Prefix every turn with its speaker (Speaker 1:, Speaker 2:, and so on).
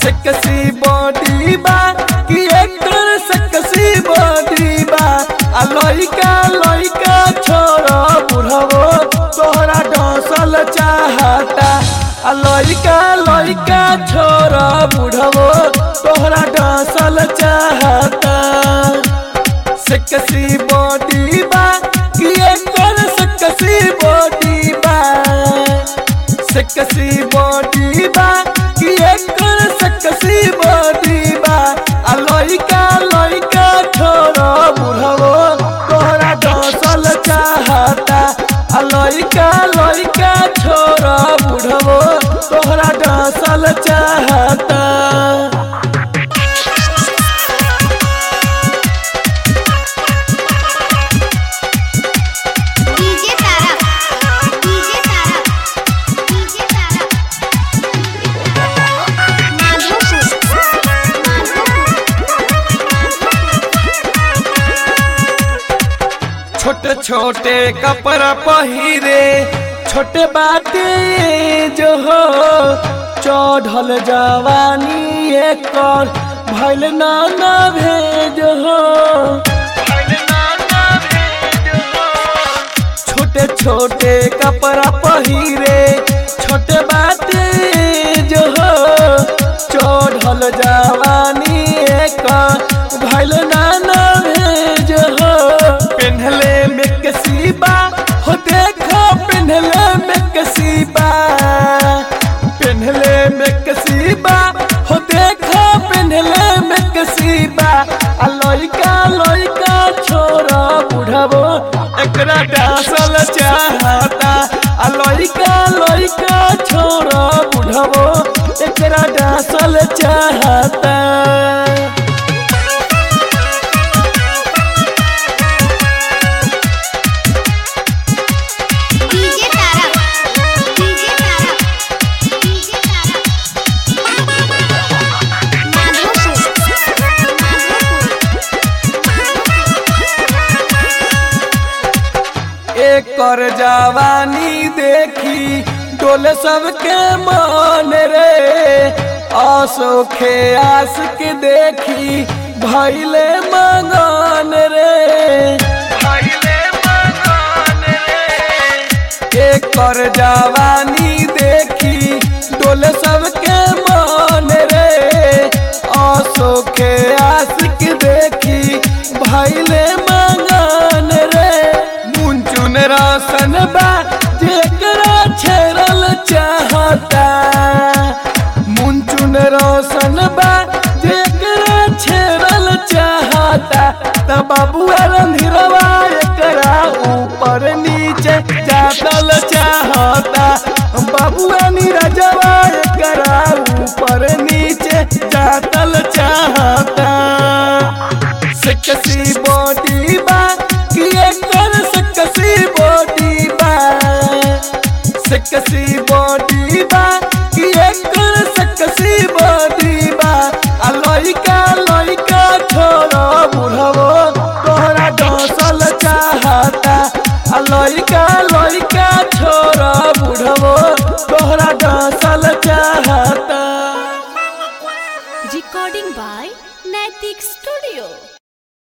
Speaker 1: Sexy body बा कि एकर सेक्सी बॉडी बा आ लइका लइका छोरा बुढ़ावो तोहरा डसल चाहता आ लइका लइका छोरा बुढ़ावो तोहरा डसल चाहता सेक्सी बॉडी बा कि एकर सेक्सी बॉडी बा सेक्सी बॉडी बा कि एकर सेक्सी बॉडी बा आ लइका लइका छोरा बुढ़ावो तोहरा डसल चाहता आ लइका लइका छोरा बुढ़ावो तोहरा डसल चाहता
Speaker 2: DJ Tara DJ Tara DJ Tara Madhopur
Speaker 1: छोटे छोटे कपड़ा पहिरे छोटे बाटे जो हो चढ़ल जवानी एकर भैल नाना भेज हो छोटे छोटे कपड़ा पहिरे छोटे बाटे जो हो चढ़ल जवानी एकर भैल नाना भेज हो पेन्हले में कसीबा हो देखो पेन्हले में कसीबा पेन्हले में कसीबा हो देखो पेन्हले में कसीबा आ लइका लइका छोरा बुढ़ावो एकरा डासल चाहता आ लइका लइका छोरा बुढ़ावो एकरा डासल चाहता
Speaker 2: DJ Tara DJ Tara DJ Tara Madhopur
Speaker 1: एकर जवानी देखी डोले सबके मन रे असोखे आस के देखी भैले मगन रे एकर जवानी देखी डोले सबके मन रे असोखे आस के देखी भैले मगन रे मुंचुन रासन बा जेकरा छेरल चाहता मुंचुन रोशन बा जेकरा छेरल चाहता त बाबुआ रंधिरवा एकरा ऊपर नीचे जातल चाहता बाबुआ नीरजवा एकरा ऊपर नीचे जातल चाहता सेक्सी बॉडी बा कि एकर सेक्सी बॉडी बा सेक्सी बॉडी बा कि एकर सेक्सी बॉडी बा आ लइका लइका छोरा बुढ़ावो तोहरा डसल चाहता आ लइका लइका छोरा बुढ़ावो तोहरा डसल चाहता
Speaker 3: recording by Naitik Studio.